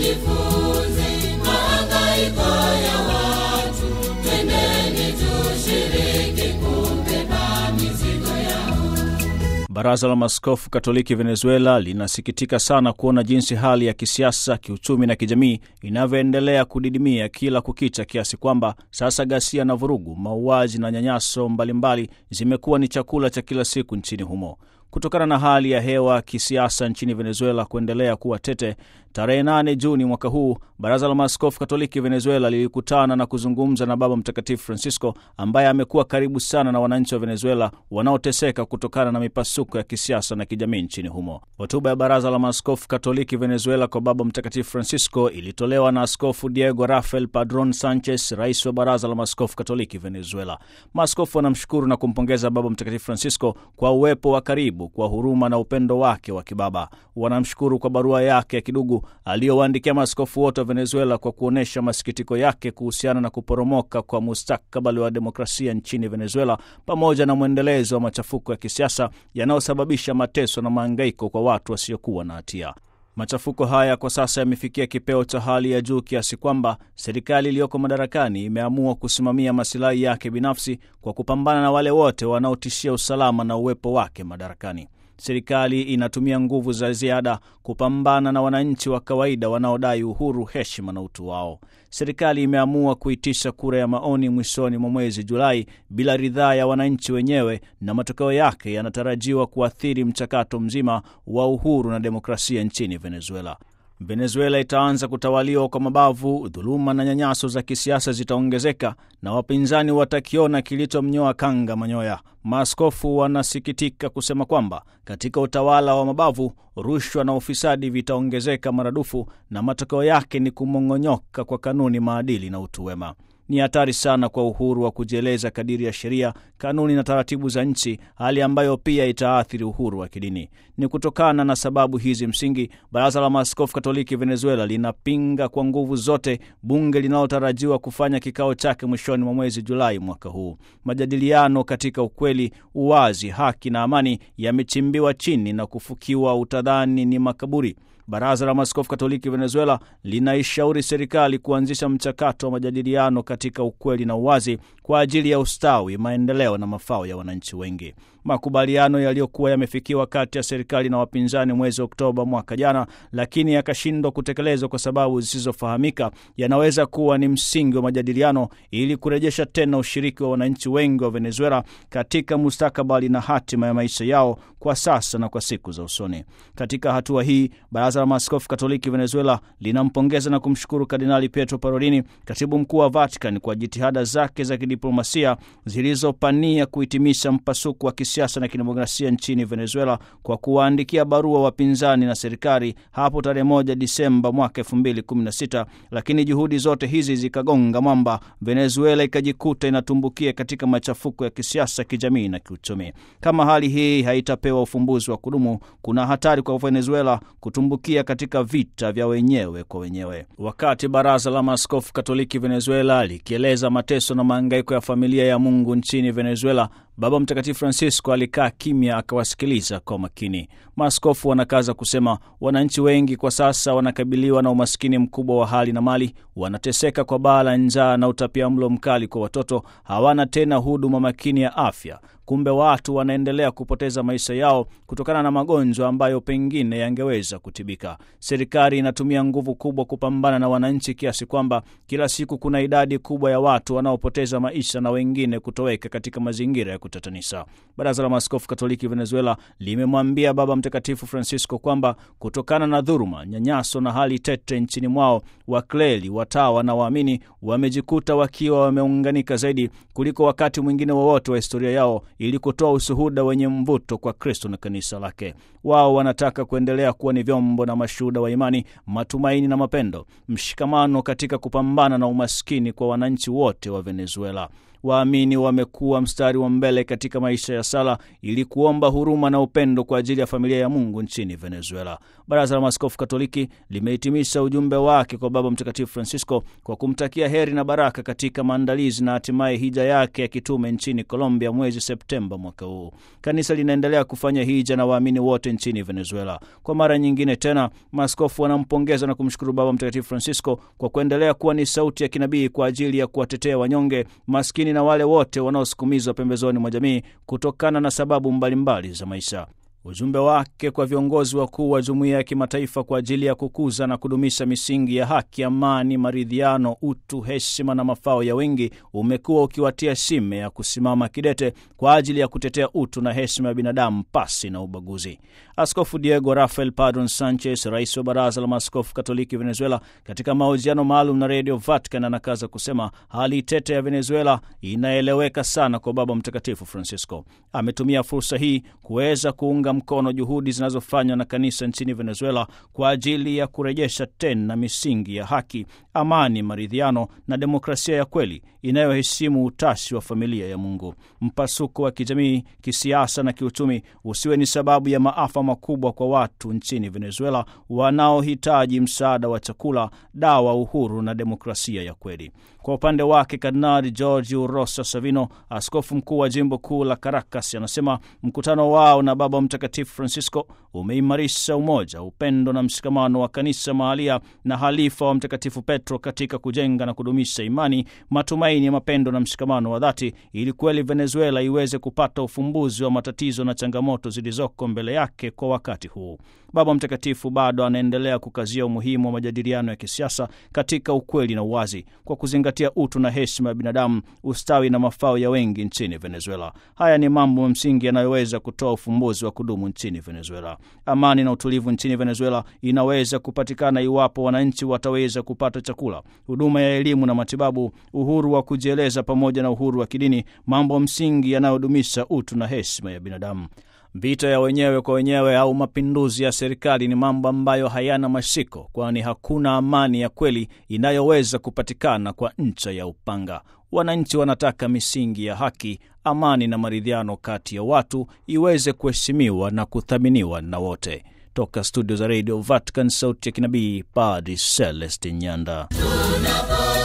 tujifunze mahangaiko ya watu, twendeni tushiriki kubeba mizigo yao. Baraza la Maaskofu Katoliki Venezuela linasikitika sana kuona jinsi hali ya kisiasa, kiuchumi na kijamii inavyoendelea kudidimia kila kukicha, kiasi kwamba sasa ghasia na vurugu, mauaji na nyanyaso mbalimbali zimekuwa ni chakula cha kila siku nchini humo. Kutokana na hali ya hewa kisiasa nchini Venezuela kuendelea kuwa tete, tarehe 8 Juni mwaka huu baraza la maaskofu katoliki Venezuela lilikutana na kuzungumza na Baba Mtakatifu Francisco ambaye amekuwa karibu sana na wananchi wa Venezuela wanaoteseka kutokana na mipasuko ya kisiasa na kijamii nchini humo. Hotuba ya baraza la maaskofu katoliki Venezuela kwa Baba Mtakatifu Francisco ilitolewa na Askofu Diego Rafael Padron Sanchez, rais wa baraza la maaskofu katoliki Venezuela. Maaskofu wanamshukuru na kumpongeza Baba Mtakatifu Francisco kwa uwepo wa karibu, kwa huruma na upendo wake wa kibaba. Wanamshukuru kwa barua yake ya kidugu aliyowaandikia maaskofu wote wa Venezuela kwa kuonyesha masikitiko yake kuhusiana na kuporomoka kwa mustakabali wa demokrasia nchini Venezuela, pamoja na mwendelezo wa machafuko ya kisiasa yanayosababisha mateso na maangaiko kwa watu wasiokuwa na hatia. Machafuko haya kwa sasa yamefikia kipeo cha hali ya juu kiasi kwamba serikali iliyoko madarakani imeamua kusimamia masilahi yake binafsi kwa kupambana na wale wote wanaotishia usalama na uwepo wake madarakani. Serikali inatumia nguvu za ziada kupambana na wananchi wa kawaida wanaodai uhuru, heshima na utu wao. Serikali imeamua kuitisha kura ya maoni mwishoni mwa mwezi Julai bila ridhaa ya wananchi wenyewe, na matokeo yake yanatarajiwa kuathiri mchakato mzima wa uhuru na demokrasia nchini Venezuela. Venezuela itaanza kutawaliwa kwa mabavu, dhuluma na nyanyaso za kisiasa zitaongezeka na wapinzani watakiona kilichomnyoa kanga manyoya. Maaskofu wanasikitika kusema kwamba katika utawala wa mabavu, rushwa na ufisadi vitaongezeka maradufu, na matokeo yake ni kumong'onyoka kwa kanuni, maadili na utu wema. Ni hatari sana kwa uhuru wa kujieleza kadiri ya sheria, kanuni na taratibu za nchi, hali ambayo pia itaathiri uhuru wa kidini. Ni kutokana na sababu hizi msingi, Baraza la Maaskofu Katoliki Venezuela linapinga kwa nguvu zote bunge linalotarajiwa kufanya kikao chake mwishoni mwa mwezi Julai mwaka huu. Majadiliano katika ukweli, uwazi, haki na amani yamechimbiwa chini na kufukiwa utadhani ni makaburi. Baraza la Maaskofu Katoliki Venezuela linaishauri serikali kuanzisha mchakato wa majadiliano katika ukweli na uwazi kwa ajili ya ustawi, maendeleo na mafao ya wananchi wengi. Makubaliano yaliyokuwa yamefikiwa kati ya serikali na wapinzani mwezi Oktoba mwaka jana, lakini yakashindwa kutekelezwa kwa sababu zisizofahamika, yanaweza kuwa ni msingi wa majadiliano ili kurejesha tena ushiriki wa wananchi wengi wa Venezuela katika mustakabali na hatima ya maisha yao kwa sasa na kwa siku za usoni. Katika hatua hii, Baraza la Maaskofu Katoliki Venezuela linampongeza na kumshukuru Kardinali Pietro Parolini, katibu mkuu wa Vatican, kwa jitihada zake za kidiplomasia zilizopania kuhitimisha mpasuko wa kisiasa na kidemokrasia nchini Venezuela kwa kuwaandikia barua wapinzani na serikali hapo tarehe moja Disemba mwaka elfu mbili kumi na sita, lakini juhudi zote hizi zikagonga mwamba, Venezuela ikajikuta inatumbukia katika machafuko ya kisiasa, kijamii na kiuchumi. Kama hali hii haitapewa ufumbuzi wa kudumu, kuna hatari kwa Venezuela kutumbukia katika vita vya wenyewe kwa wenyewe. Wakati baraza la maaskofu Katoliki Venezuela likieleza mateso na maangaiko ya familia ya Mungu nchini Venezuela, Baba Mtakatifu Francisco alikaa kimya akawasikiliza kwa makini. Maaskofu wanakaza kusema wananchi wengi kwa sasa wanakabiliwa na umaskini mkubwa wa hali na mali, wanateseka kwa baa la njaa na utapiamlo mkali kwa watoto, hawana tena huduma makini ya afya. Kumbe watu wanaendelea kupoteza maisha yao kutokana na magonjwa ambayo pengine yangeweza kutibika. Serikali inatumia nguvu kubwa kupambana na wananchi kiasi kwamba kila siku kuna idadi kubwa ya watu wanaopoteza maisha na wengine kutoweka katika mazingira ya kutatanisha. Baraza la Maaskofu Katoliki Venezuela limemwambia Baba Mtakatifu Francisco kwamba kutokana na dhuruma, nyanyaso na hali tete nchini mwao, wakleli, watawa na waamini wamejikuta wakiwa wameunganika zaidi kuliko wakati mwingine wowote wa, wa historia yao ili kutoa ushuhuda wenye mvuto kwa Kristo na kanisa lake. Wao wanataka kuendelea kuwa ni vyombo na mashuhuda wa imani, matumaini na mapendo, mshikamano katika kupambana na umaskini kwa wananchi wote wa Venezuela. waamini wamekuwa mstari wa mbele katika maisha ya sala ili kuomba huruma na upendo kwa ajili ya familia ya Mungu nchini Venezuela. Baraza la Maaskofu Katoliki limehitimisha ujumbe wake kwa Baba Mtakatifu Francisco kwa kumtakia heri na baraka katika maandalizi na hatimaye hija yake ya kitume nchini Colombia mwezi Septemba mwaka huu. Kanisa linaendelea kufanya hija na waamini wote nchini Venezuela. Kwa mara nyingine tena, maaskofu wanampongeza na kumshukuru Baba Mtakatifu Francisco kwa kuendelea kuwa ni sauti ya kinabii kwa ajili ya kuwatetea wanyonge, maskini na wale wote wanaosukumizwa pembezoni mwa jamii kutokana na sababu mbalimbali za maisha. Ujumbe wake kwa viongozi wakuu wa jumuiya ya kimataifa kwa ajili ya kukuza na kudumisha misingi ya haki, amani, maridhiano, utu, heshima na mafao ya wengi umekuwa ukiwatia shime ya kusimama kidete kwa ajili ya kutetea utu na heshima ya binadamu pasi na ubaguzi. Askofu Diego Rafael Padron Sanchez, rais wa Baraza la Maaskofu Katoliki Venezuela, katika mahojiano maalum na Radio Vatican anakaza kusema hali tete ya Venezuela inaeleweka sana kwa Baba Mtakatifu Francisco. Ametumia fursa hii kuweza kuunga mkono juhudi zinazofanywa na kanisa nchini Venezuela kwa ajili ya kurejesha tena misingi ya haki, amani, maridhiano na demokrasia ya kweli inayoheshimu utashi wa familia ya Mungu. Mpasuko wa kijamii, kisiasa na kiuchumi usiwe ni sababu ya maafa makubwa kwa watu nchini Venezuela wanaohitaji msaada wa chakula, dawa, uhuru na demokrasia ya kweli. Kwa upande wake, Kardinali Giorgio Rosa Savino, askofu mkuu wa jimbo kuu la Caracas, anasema mkutano wao na Baba Mtakatifu Francisco umeimarisha umoja, upendo na mshikamano wa kanisa mahalia na halifa wa Mtakatifu Petro katika kujenga na kudumisha imani, matumaini ya mapendo na mshikamano wa dhati, ili kweli Venezuela iweze kupata ufumbuzi wa matatizo na changamoto zilizoko mbele yake kwa wakati huu. Baba Mtakatifu bado anaendelea kukazia umuhimu wa majadiliano ya kisiasa katika ukweli na uwazi, kwa kuzingatia utu na heshima ya binadamu, ustawi na mafao ya wengi nchini Venezuela. Haya ni mambo msingi yanayoweza kutoa ufumbuzi wa kudumu nchini Venezuela. Amani na utulivu nchini Venezuela inaweza kupatikana iwapo wananchi wataweza kupata chakula, huduma ya elimu na matibabu, uhuru wa kujieleza, pamoja na uhuru wa kidini, mambo msingi yanayodumisha utu na heshima ya binadamu. Vita ya wenyewe kwa wenyewe au mapinduzi ya serikali ni mambo ambayo hayana mashiko, kwani hakuna amani ya kweli inayoweza kupatikana kwa ncha ya upanga. Wananchi wanataka misingi ya haki, amani na maridhiano kati ya watu iweze kuheshimiwa na kuthaminiwa na wote. Toka studio za Radio Vatican, sauti ya kinabii, Padri Celestin Nyanda. Tunapo